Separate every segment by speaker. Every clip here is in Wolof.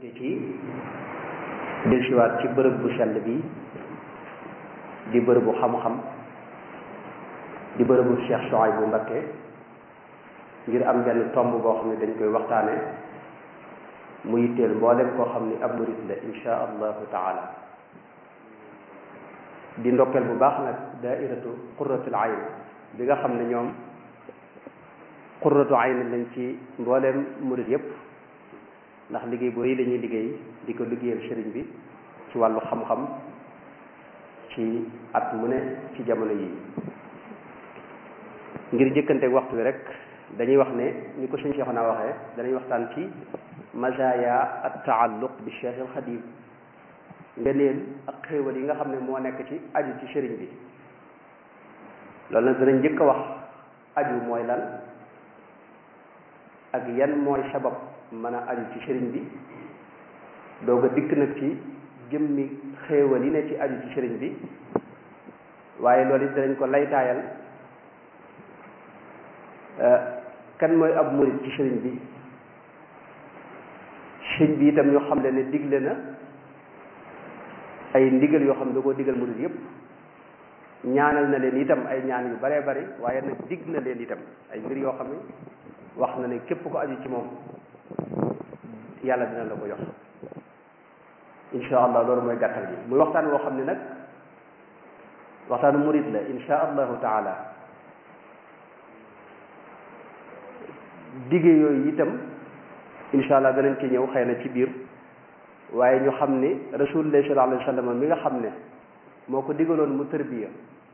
Speaker 1: ci dellusiwaat ci bërëb bu sell bi di bërëbu xam-xam di bërëbu Cheikh Souhaïbou Mbacké ngir am benn tomb boo xam ne dañ koy waxtaane mu yitteel mboolem koo xam ni ab murit la insha allahu taala di ndokkeel bu baax nag daairatu qurratul ayn bi nga xam ne ñoom qurratu ayn lañ ci mbooleem murit yépp ndax liggéey bu rëy lañuy liggéey di ko liggéeyal sëriñ bi ci wàllu xam-xam ci at mu ne ci jamono yi ngir jëkkante waxtu wi rek dañuy wax ne ni ko sëñ Cheikh naa waxee danañ waxtaan ci mazaya at taalluq bi Cheikh al Xadim ngeneel ak xéewal yi nga xam ne moo nekk ci aju ci sëriñ bi loolu nag danañ njëkk a wax aju mooy lan ak yan mooy sabab mën a aju ci sëriñ bi doog a dikk nag ci jëmmi xéewal yi ne ci aju ci sëriñ bi waaye loolu it danañ ko laytaayal kan mooy ab murit ci sëriñ bi sëriñ bi itam ñoo xam le ne digle na ay ndigal yoo xam ne da koo digal murit yépp ñaanal na leen itam ay ñaan yu baree bari waaye nag dig na leen itam ay mbir yoo xam ne wax na ne képp ko aju ci moom yàlla dina la ko jox insha allah loolu mooy gàttal bi muy waxtaan woo xam ne nag waxtaanu murit la insha allahu taala digge yooyu itam insha allah danañ ci ñëw xëy na ci biir waaye ñu xam ni rasulullah sallallahu alayhi wa sallam mi nga xam ne moo ko digaloon mu tërbiya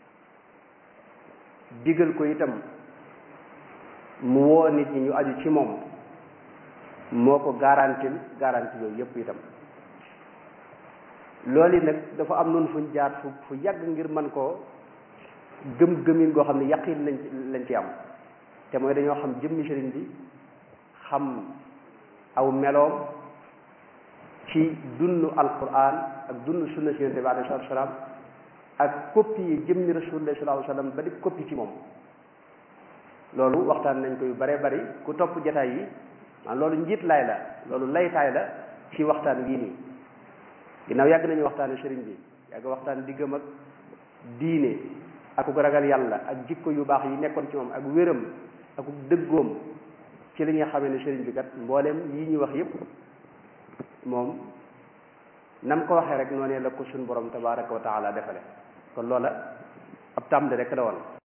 Speaker 1: digal ko itam mu woo nit ñi ñu aju ci moom moo ko garantil garanti yooyu yépp itam loolu yi nag dafa am noonu fuñ jaar fu fu yàgg ngir mën koo gëm gëmin goo xam ne yaqin lañ lañ ci am te mooy dañoo xam jëmmi sëriñ bi xam aw meloom ci dundu alquran ak dundu sunna si yonente bi alayhi salatu salaam ak copie yi jëmmi rasulullah sallallahu alayhi wasallam ba di copie ci moom loolu waxtaan nañ ko yu bare bari ku topp jataay yi man loolu njiit laay la loolu laytaay la ci waxtaan wii nii ginnaaw yàgg nañu waxtaane sëriñ bi yàgg waxtaan diggam ak diine ak ku ragal yàlla ak jikko yu baax yi nekkoon ci moom ak wéram ak dëggoom ci li nga xamee ne sëriñ bi kat mbooleem yi ñu wax yépp moom nam ko waxee rek noonee la ko suñ borom tabaraka wa taala defale kon loola ab tàmbali rek la woon